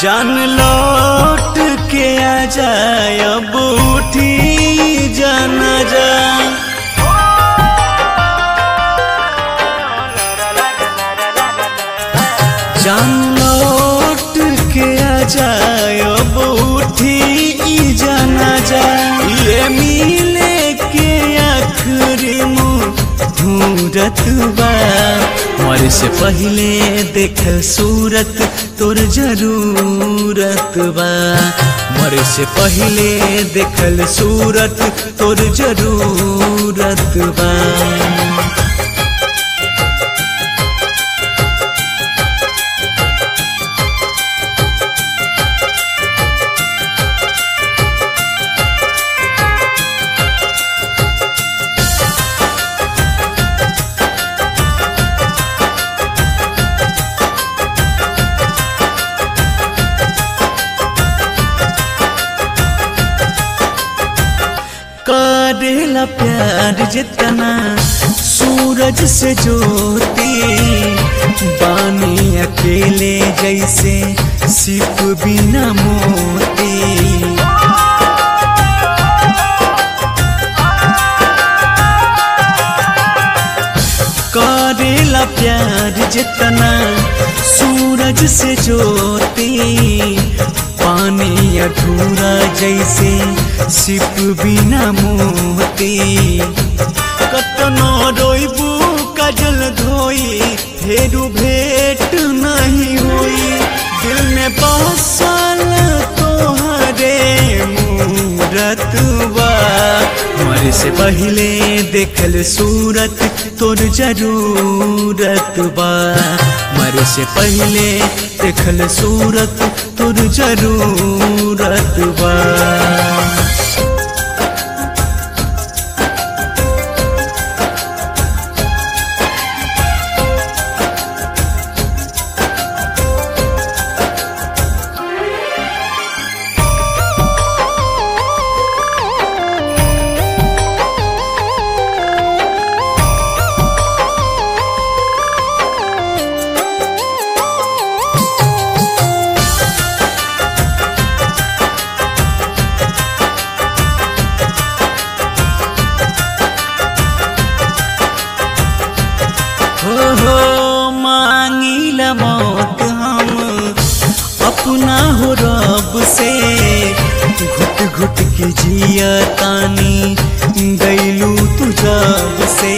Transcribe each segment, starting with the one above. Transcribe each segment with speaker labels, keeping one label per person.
Speaker 1: जान लौट के आ जाए अब उठी जाना जा जान लौट के आ जाए अब उठी ई जाना जा ये मिले के आखिरी मुहूर्त बा मर से पहले देखल सूरत तोर जरूरत बा मर से पहले देखल सूरत तोर जरूरत बा करेला प्यार जितना सूरज से ज्योति बानी अकेले जैसे सिप बिना मोती करेला प्यार जितना सूरज से ज्योति पानी अधूरा जैसे सिप बिना मोती कतनो रोइबू कजल धोई फेरू भेट नहीं हुई दिल में बसल तोहरे मूरत बा मर से पहले देखल सूरत तोर जरूरत बा मर से पहले देखल सूरत तोर जरूरत बा हो हो मांगिला मौत हम अपना हो रब से घुट घुट के जिया तानी गैलू तू जब से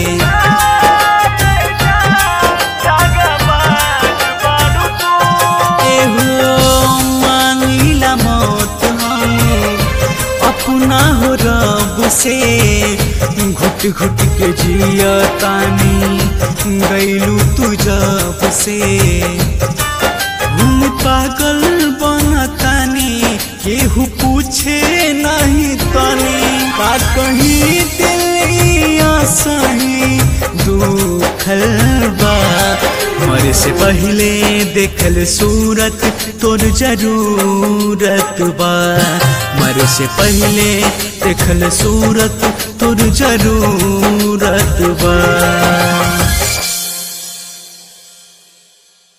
Speaker 1: एहो मांगिला मौत हम अपना हो रब से घुट घुट के जिया तानी गैलू तू जब से हम पागल बनतानी केहू पूछे नहीं तनी का कहीं दिलिया सही दुखल बा मर से पहले देखल सूरत तोर जरूरत बा मर से पहले देखल सूरत तोर जरूरत बा